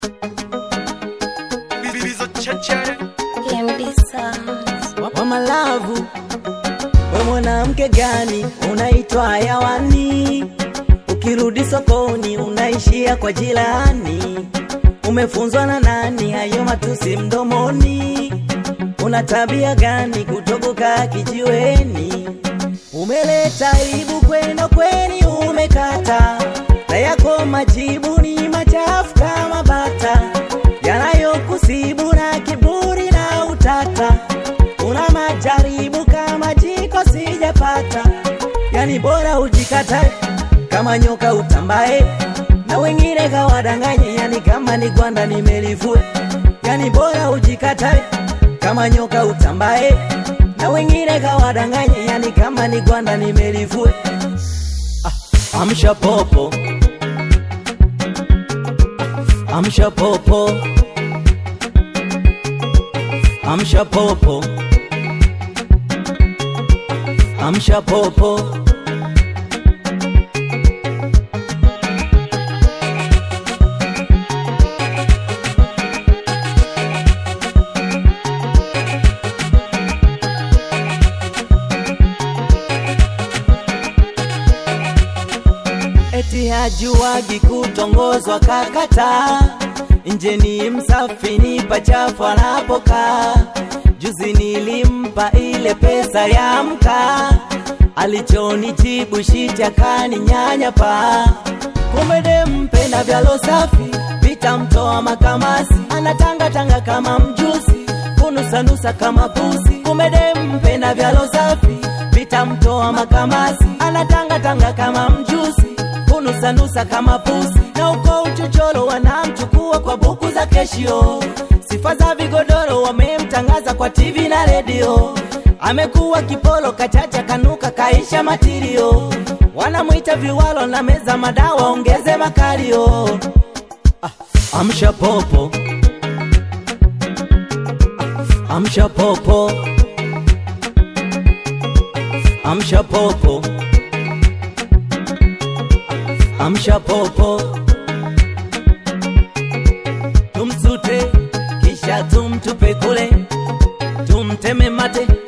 wa malavu, we mwanamke gani unaitwa hayawani? Ukirudi sokoni unaishia kwa jirani. Umefunzwa na nani hayo matusi mdomoni? Una tabia gani kutoboka kijiweni? Umeleta aibu kwenda kweni umekata, na yako majibu ni machafu kama bata, yanayokusibu na kiburi na utata. Una majaribu kama jiko sijapata, yani bora ujikatae kama nyoka utambae, na wengine kawadanganye, yani kama ni gwanda nimelivue, yani bora ujikatae kama nyoka utambae, na wengine kawadanganye, yani kama ni gwanda nimelivue. Ah, amsha popo, amsha popo, amsha popo, amsha popo. eti hajuwagi kutongozwa kakata nje ni msafi ni pachafu anapokaa juzi nilimpa ile pesa ya mkaa alichonijibu shiti akaninyanya pa kumbe dempenda vyalo safi vitamtoa makamasi anatangatanga kama mjusi kunusanusa kama pusi kumbe dempenda vyalo safi vitamtoa makamasi anatangatanga kama mjusi kunusanusa kama pusi na uko uchochoro wanamchukua kwa buku za keshio sifa za vigodoro wamemtangaza kwa tv na redio amekuwa kipolo kachacha kanuka kaisha matirio wanamwita viwalo na meza madawa ongeze makalio ah, amsha popo ah, amsha popo amsha popo amsha popo tumsute kisha tumtupe kule tumteme mate